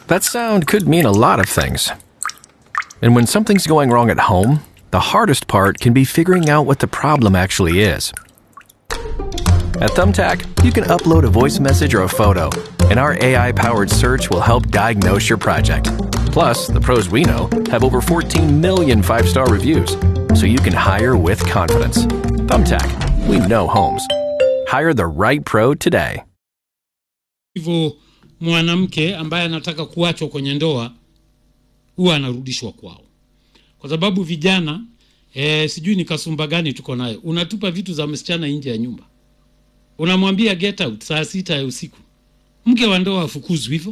That sound could mean a lot of things. And when something's going wrong at home, the hardest part can be figuring out what the problem actually is. At Thumbtack, you can upload a voice message or a photo, and our AI powered search will help diagnose your project. Plus, the pros we know have over 14 million five star reviews, so you can hire with confidence. Thumbtack, we know homes. Hire the right pro today. hivyo mwanamke ambaye anataka kuachwa kwenye ndoa huwa anarudishwa kwao kwa sababu vijana e, sijui ni kasumba gani tuko nayo unatupa vitu za msichana nje ya nyumba unamwambia get out saa sita ya usiku mke wa ndoa afukuzwi hivyo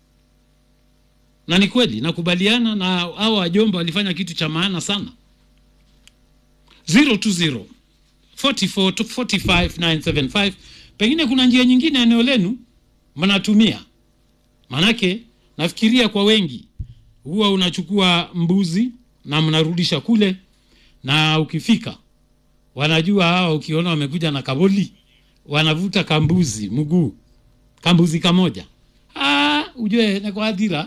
na ni kweli nakubaliana na hao wajomba walifanya kitu cha maana sana 020 44 45 975 pengine kuna njia nyingine eneo lenu mnatumia manake nafikiria kwa wengi huwa unachukua mbuzi na mnarudisha kule na ukifika wanajua hawa ukiona wamekuja na kaboli wanavuta kambuzi mguu kambuzi kamoja ah, ujue na kwa adhira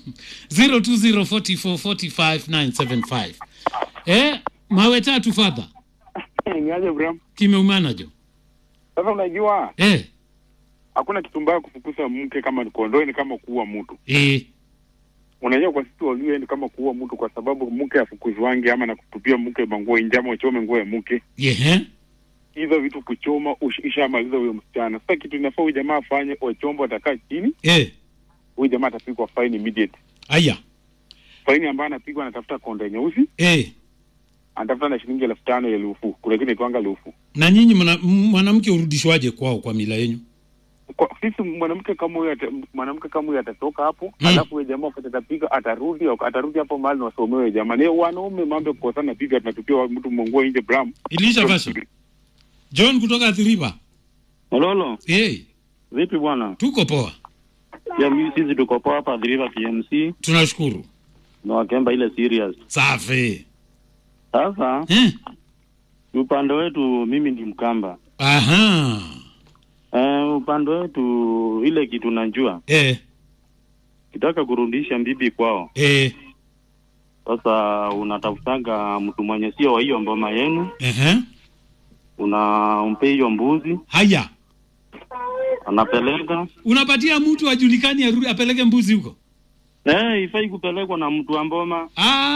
0204445975 eh, mawe tatu fadha Niaje Bram? kimeumana jo Sasa unajua eh, hakuna kitu mbaya kufukuza mke kama ni kondoo, ni kama kuua mtu. eh, Unajua kwa sisi Waluo ni kama kuua mtu, kwa sababu mke afukuzwangi ama na kutupia mke manguo nje ama uchome nguo ya mke. yehe Hizo vitu kuchoma ush- ishamaliza huyo msichana. Sasa kitu inafaa huyu jamaa afanye, wachombo atakaa chini, eh, huyu jamaa atapigwa fine immediate. aya Faini ambayo anapigwa, anatafuta konde nyeusi, eh. anatafuta na shilingi elfu tano ya lufu, kuna kile itwanga lufu. na nyinyi mna- m- mwanamke urudishwaje kwao kwa mila yenyu Kwa sisi mwanamke kama huyo ata- mwanamke kama huyo atatoka hapo Mm. alafu huyo jamaa wakati atapiga atarudi atarudi hapo mahali na wasomewe huyo jamaa. Ni wanaume mambo ya kukosana piga tunatupia wa- mtu mongo nje Bram. ilisha fashion john kutoka athiriva Mololo, hey, vipi bwana? tuko poa Ya mimi sisi tuko poa hapa Driva PMC tunashukuru na wakemba ile serious. safi Sasa eh? upande wetu mimi ni Mkamba. aha Eh, upande wetu ile kitu najua eh, kitaka kurudisha bibi kwao. eh, Sasa unatafutanga mtu mwenye sio wa hiyo mboma yenu, ehe. unampe hiyo mbuzi, haya anapeleka unapatia mtu ajulikani arudi apeleke mbuzi huko eh, ifai kupelekwa na mtu wa mboma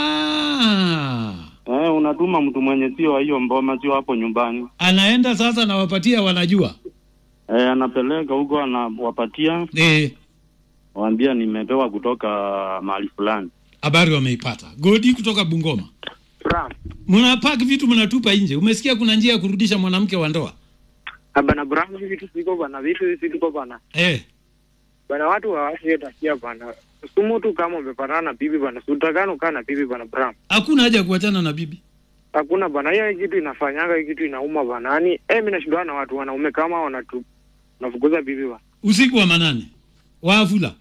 ah. eh, unatuma mtu mwenye sio wa hiyo mboma, sio hapo nyumbani anaenda sasa nawapatia wanajua eh, anapeleka huko, anawapatia eh, waambia nimepewa kutoka mahali fulani. habari wameipata godi kutoka bungoma Bram, mnapak vitu mnatupa nje umesikia kuna njia ya kurudisha mwanamke wa ndoa bana Bram, hivi vitu siko bana, vitu hivi siko bana eh. bana, watu hawasi takia bana, sumu tu kama umepatana na bibi bana, sutakano kaa na bibi bana Bram, hakuna haja ya kuachana na bibi hakuna bana, hiyo kitu inafanyanga, hii kitu inauma bana, yani eh, mimi nashindana na watu wanaume kama wanatu nafukuza bibi bana. usiku wa manane waavula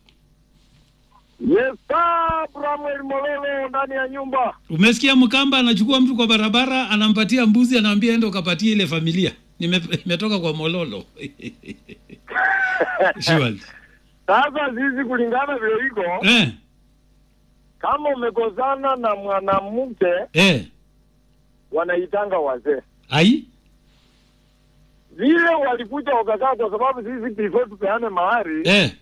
Yes, sir, Bramwell Mololo ndani ya nyumba. umesikia mkamba anachukua mtu kwa barabara anampatia mbuzi anaambia enda ukapatie ile familia Nime- nimetoka kwa mololo Surely. Sasa sisi kulingana vile iko, eh, kama umekosana na mwanamke eh. wanaitanga wazee ai vile walikuja wakakaa, kwa sababu sisi before tupeane mahari eh.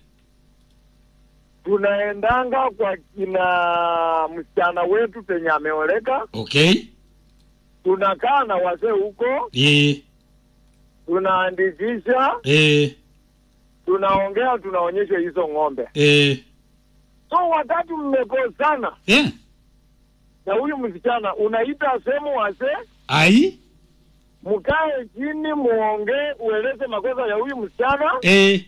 tunaendanga kwa kina msichana wetu penye ameoleka, okay tunakaa na wazee huko, eh, tunaandikisha, eh, tunaongea, tunaonyesha hizo ng'ombe. eh. So wakati mmekosana eh. na huyu msichana, unaita sehemu wazee ai mkae chini muongee, ueleze makosa ya huyu msichana. eh.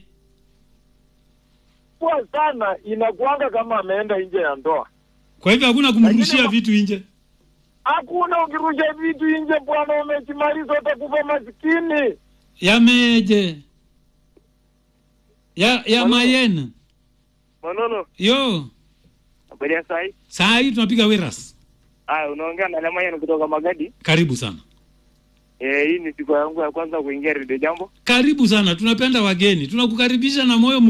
Kwa sana inakuanga kama ameenda nje ya ndoa. kwa hivyo hakuna kumrushia Lakini- vitu nje Hakuna ukirusha vitu nje, bwana, umejimaliza, utakufa masikini. yameje ya ya mayen Manolo, yo habari ya sai? saa hii tunapiga wiras Aya, unaongea na Lemayan kutoka Magadi. karibu sana Eh, hii ni siku yangu ya kwanza kuingia redio jambo. karibu sana tunapenda wageni tunakukaribisha na moyo